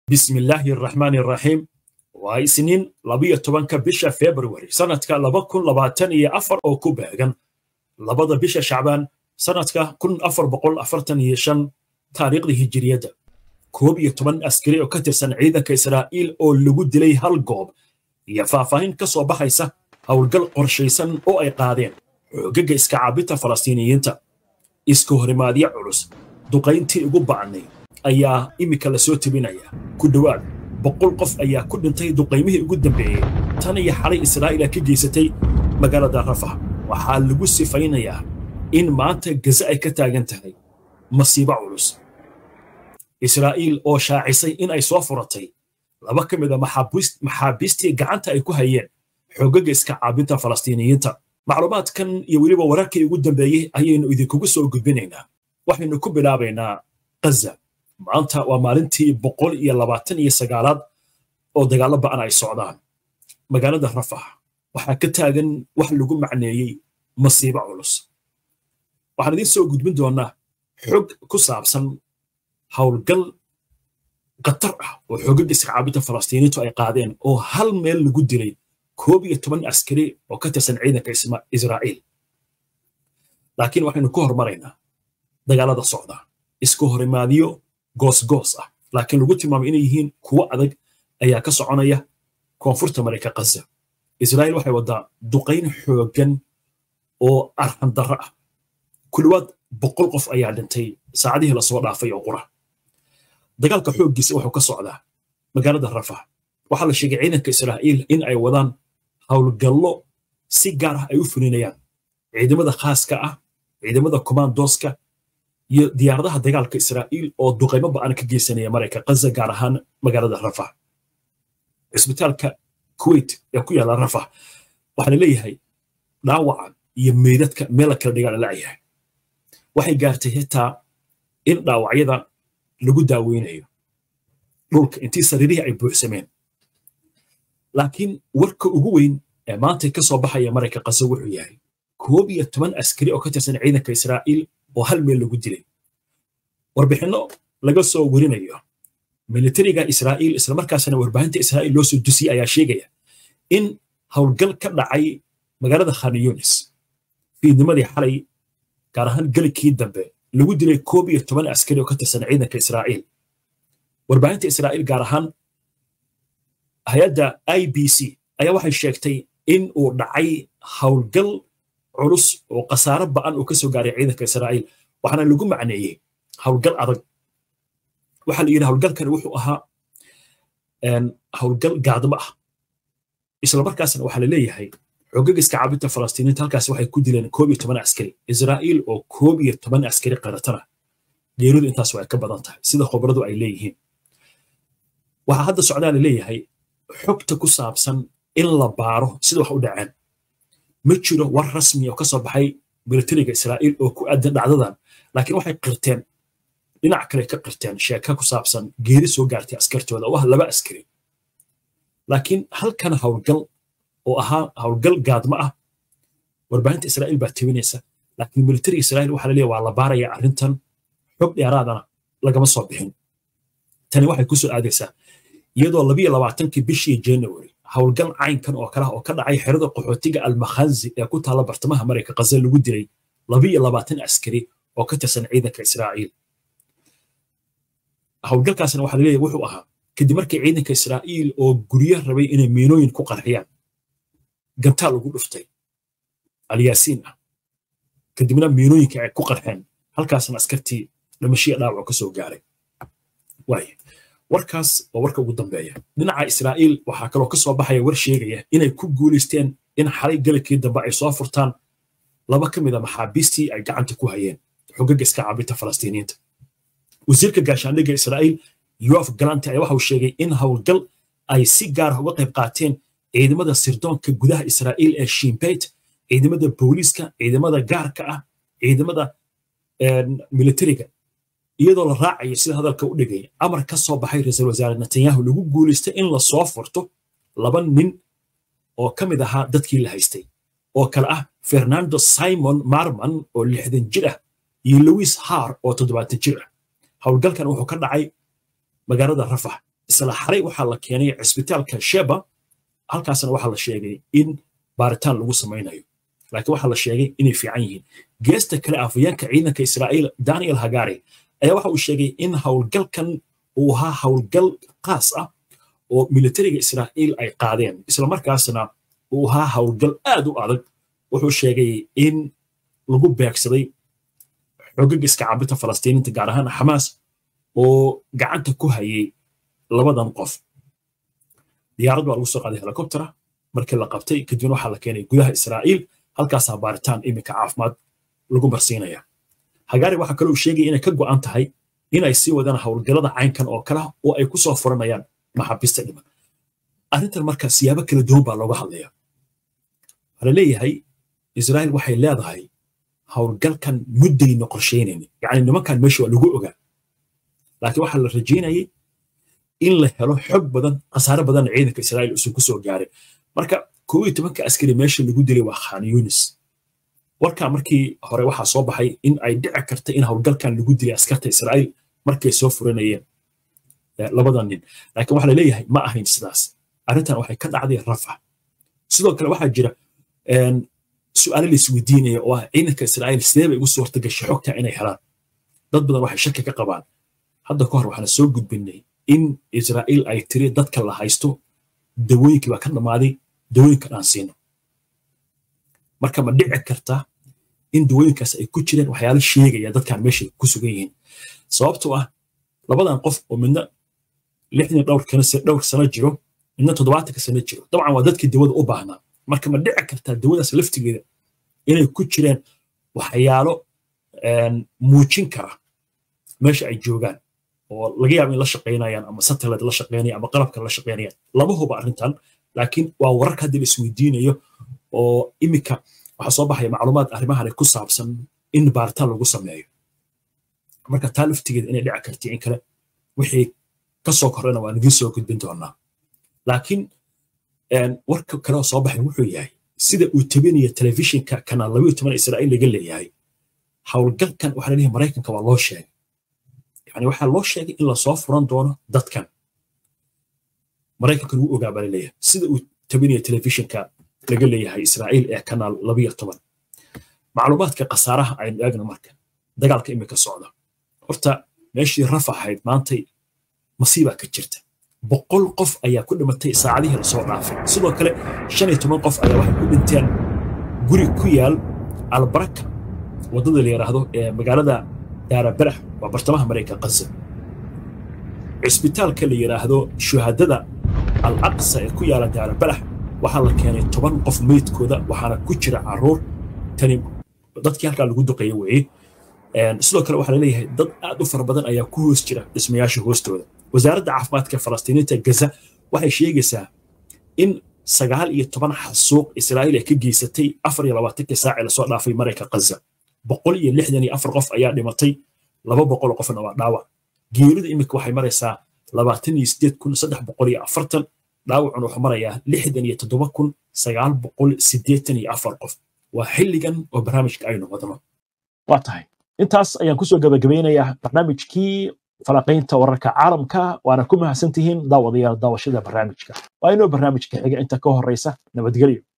bismi illaahi araxmaani araxiim waa isniin labiyo tobanka bisha februari sannadka laba kun labaatan iyo afar oo ku beegan labada bisha shacbaan sannadka kun afar boqol afartan iyo shan taariikhda hijiriyadda koob iyo toban askari oo ka tirsan ciidanka israa'iil oo lagu dilay hal goob iyo faahfaahin ka soo baxaysa howlgal qorshaysan oo ay qaadeen xoogaga iska caabinta falastiiniyiinta iska horimaadyo culus duqayntii ugu ba'nay ayaa iminka la soo tebinaya ku dhowaad boqol qof ayaa ku dhintay duqaymihii ugu dambeeyey tan iyo xalay israa'iila ka geysatay magaalada rafax waxaa lagu sifaynayaa in maanta gaza ay ka taagan tahay masiibo culus israa'iil oo shaacisay in ay soo furatay laba ka mid a maxaabiistii gacanta ay ku hayeen xoogaga iska caabinta falastiiniyiinta macluumaadkan iyo weliba wararkii ugu dambeeyey ayaynu idinkugu soo gudbinaynaa waxaynu ku bilaabaynaa gaza maanta waa maalintii boqol iyo labaatan iyo sagaalaad oo dagaallo ba'an ay socdaan magaalada rafax waxaa ka taagan wax lagu macneeyey masiibo culus waxaan idiin soo gudbin doonnaa xog ku saabsan howlgal khatar ah oo xoogaga iskacaabinta falastiiniintu ay qaadeen oo hal meel lagu dilay koob iyo toban askari oo ka tirsan ciidanka israa'iil laakiin waxaynu ku hormaraynaa dagaalada socda isku horimaadyo goosgoos ah laakiin lagu tilmaamay inay yihiin kuwo adag ayaa ka soconaya koonfurta marayka kaza israa'iil waxay waddaa duqayn xooggan oo arxan darro ah ku dhowaad boqol qof ayaa dhintay saacadihii lasoo dhaafay oo qura dagaalka xooggiisa wuxuu ka socdaa magaalada rafax waxaa la sheegay ciidanka israa'iil in ay wadaan howlgallo si gaar ah ay u fulinayaan ciidamada khaaska ah ciidamada kommandoska iyo diyaaradaha dagaalka israa'iil oo duqaymo ba'an ka geysanaya marayka kaza gaar ahaan magaalada rafax cisbitaalka kuwait ee ku yaalla rafax waxaa la leeyahay dhaawaca iyo meydadka meel la kala dhigaa la la'yahay waxay gaartay xitaa in dhaawacyada lagu daaweynayo dhulka intii sariirihii ay buuxsameen laakiin warka ugu weyn ee maanta ka soo baxaya marayka kaza wuxuu yahay koob iyo toban askari oo ka tirsan ciidanka israa'iil oo hal meel lagu dilay warbixinno laga soo werinayo militariga israa'iil islamarkaasna warbaahinta israa'iil loo soo dusiyey ayaa sheegaya in howlgal ka dhacay magaalada khan yunis fiidnimadii xalay gaar ahaan gelikii dambe lagu dilay koob iyo toban askari oo ka tirsan ciidanka israa'iil warbaahinta israa'iil gaar ahaan hay-adda i b c ayaa waxay sheegtay in uu dhacay howlgal culus oo khasaaro ba'an uu ka soo gaaray ciidanka israa'iil waxaana lagu macneeyey howlgal adag waxaa la yidhi howlgalkani wuxuu ahaa howlgal gaadmo ah islamarkaasna waxaa la leeyahay xoogag iska caabinta falastiiniinta halkaas waxay ku dileen koob iyo toban askari israa'iil oo koob iyo toban askari qaratana geeridu intaas waa ka badan tahay sida khobradu ay leeyihiin waxaa hadda socdaa la leeyahay xogta ku saabsan in la baaro sida wax u dhaceen ma jiro war rasmi oo ka soo baxay militariga israa'iil oo ku aadan dhacdadan laakiin waxay qirteen dhinac kale ka qirteen sheeka ku saabsan geeri soo gaartay askartooda oo ah laba askari laakiin halkan howlgal oo ahaa howlgal gaadmo ah warbaahinta israa'iil baa tebinaysa laakiin militariga israa'iil waxaa laleeyahay waa la baaraya arrintan xog dheeraadana lagama soo bixin tani waxay ku soo aadaysaa iyadoo labiyo labaatankii bishii january howlgal caynkan oo kale oo ka dhacay xerada qaxootiga almakhanzi ee ku taalla bartamaha marayka kaza lagu dilay labiyo labaatan askari oo ka tirsan ciidanka israa'iil howlgalkaasna waxaa laleeyahay wuxuu ahaa kadib markii ciidanka israa'iil oo guryo rabay inay miinooyin ku qarxiyaan gantaal ugu dhuftay alyaasiin ah kadibna miinooyinka ay ku qarxeen halkaasna askartii dhimashiya dhaawac ka soo gaaray waaye warkaas waa warka ugu dambeeya dhinaca israa'iil waxaa kaloo ka soo baxaya war sheegaya inay ku guulaysteen in xalay galabkii dambe ay soo furtaan laba ka mid a maxaabiistii ay gacanta ku hayeen xogaga iska caabinta falastiiniyiinta wasiirka gaashaandhigga israa'iil yoaf galanti ayaa waxa uu sheegay in howlgal ay si gaar ah uga qayb qaateen ciidamada sirdoonka gudaha israa'iil ee shimbeyt ciidamada booliiska ciidamada gaarka ah ciidamada militariga iyadoo la raacayo sida hadalka u dhigay amar ka soo baxay ra-iisul wasaare netanyahu lagu guulaystay in la soo furto laba nin oo ka mid ahaa dadkii la haystay oo kale ah fernando simon marman oo lixdan jir ah iyo louis har oo toddobaatan jir ah howlgalkan wuxuu ka dhacay magaalada rafax isla xaray waxaa la keenay cisbitaalka sheba halkaasna waxaa la sheegay in baaritaan lagu samaynayo laakiin waxaa la sheegay inay fiican yihiin geesta kale afayeenka ciidanka israa'iil daniel hagari ayaa waxa uu sheegay in howlgalkan uu ahaa howlgal qaas ah oo militariga israa'iil ay qaadeen islamarkaasna uu ahaa howlgal aad u adag wuxuu sheegay in lagu beegsaday xogaga iska cabinta falastiiniinta gaar ahaan xamaas oo gacanta ku hayay labadan qof diyaarad baa lagu soo qaaday helikobtera markii la qabtay kadibna waxaa la keenay gudaha israa'iil halkaasaa baaritaan iminka caafimaad lagu marsiinaya hagaari waxaa kaloo sheegaya inay ka go'an tahay inay sii wadaan howlgallada caynkan oo kale oo ay ku soo furanayaan maxaabiista dhiman arrintan marka siyaabo kala duwan baa looga hadlaya waxaa laleeyahay israa'iil waxay leedahay howlgalkan muddayna qorshaynayni yacni nimankan meesha waa lagu ogaa laakiin waxaa la rajaynayay in la helo xog badan khasaare badanna ciidanka israa'iil usan ku soo gaaray marka koob iyo tobanka askari meesha lagu dilay waa khan yunis warkaa markii hore waxaa soo baxay in ay dhici karta in howlgalkan lagu dilay askarta israa'iil markay soo furanayeen labadan nin laakiin waxaa laleeyahay ma ahayn sidaas arrintan waxay ka dhacday rafa sidoo kale waxaa jira su'aalo la isweydiinaya oo ah ciidanka israa'iil sidee bay ugu suurta gashay xogta inay helaan dad badan waxay shaki ka qabaan hadda ka hor waxaana soo gudbinay in israa'iil ay tiri dadka la haysto dawooyinkii baa ka dhammaaday dawooyinkan aan siino marka ma dhici karta in dawooyinkaas ay ku jireen waxyaalo sheegaya dadkan meesha ku sugan yihiin sababtoo ah labadan qof oo midna lixdan dhowr sano jiro midna toddobaatanka sano jiro dabcan waa dadkii dawada u baahnaa marka ma dhici kartaa dawadaas laftigeeda inay ku jireen waxyaalo muujin kara meesha ay joogaan oo laga yaaba in la shaqaynayaan ama satellite la shaqaynaya ama qalabka la shaqaynayaan lama huba arrintan laakiin waa wararka hadda la isweydiinayo oo iminka waxaa soo baxaya macluumaad arrimahan ku saabsan in baaritaan lagu sameeyo marka taa laftigeeda inay dhici karti in kale wixii ka soo korrena waan idiin soo gudbin doonaa laakiin warka kale oo soo baxay wuxuu yahay sida uu tabinaya telefishinka kanaal labayo toban israa'iil laga leeyahay howlgalkan waxaa laleeyahay maraykanka waa loo sheegay yani waxaa loo sheegay in lasoo furan doono dadkan maraykankan wuu ogaa baa laleeyahay sida uu tabinaya telefishinka laga leeyahay israa'iil ee kanaal labayo toban macluumaadka khasaaraha aynu eegno marka dagaalka imika socda horta meeshii raf ahayd maantay masiibaa ka jirta boqol qof ayaa ku dhimatay saacadihii lasoo dhaafay sidoo kale shan iyo toban qof ayaa waxay ku dhinteen guri ku yaal albaraka waddada la yidhaahdo ee magaalada daarabarax waa bartamaha maraykan qaza cisbitaalka la yidhaahdo shuhadada al aqsa ee ku yaala daarabarax waxaa la keenay toban qof meydkooda waxaana ku jira caruur tani dadkii halkaa lagu duqeeya weeye sidoo kale waxaa laleeyahay dad aad u fara badan ayaa ku hoos jira dhismayaasha hoostooda wasaaradda caafimaadka falastiiniinta gaza waxay sheegaysaa in sagaal iyo toban xasuuq israa'iil ay ka geysatay afar iyo labaatankii saaci lasoo dhaafay marayka qaza boqol iyo lixdan iyo afar qof ayaa dhimatay laba boqol qofna waa dhaawac geerida iminka waxay maraysaa labaatan iyo sideed kun saddex boqol iyo afartan dhaawacuna wuxuu marayaa lixdan iyo toddoba kun sagaal boqol siddeetan iyo afar qof waa xilligan oo barnaamijka aynu wadno waa tahay intaas ayaan kusoo gabagabeynayaa barnaamijkii falaqaynta wararka caalamka waana ku mahadsantihiin daawadayaal daawashada barnaamijka waa inoo barnaamijka xiga inta ka horeysa nabadgelyo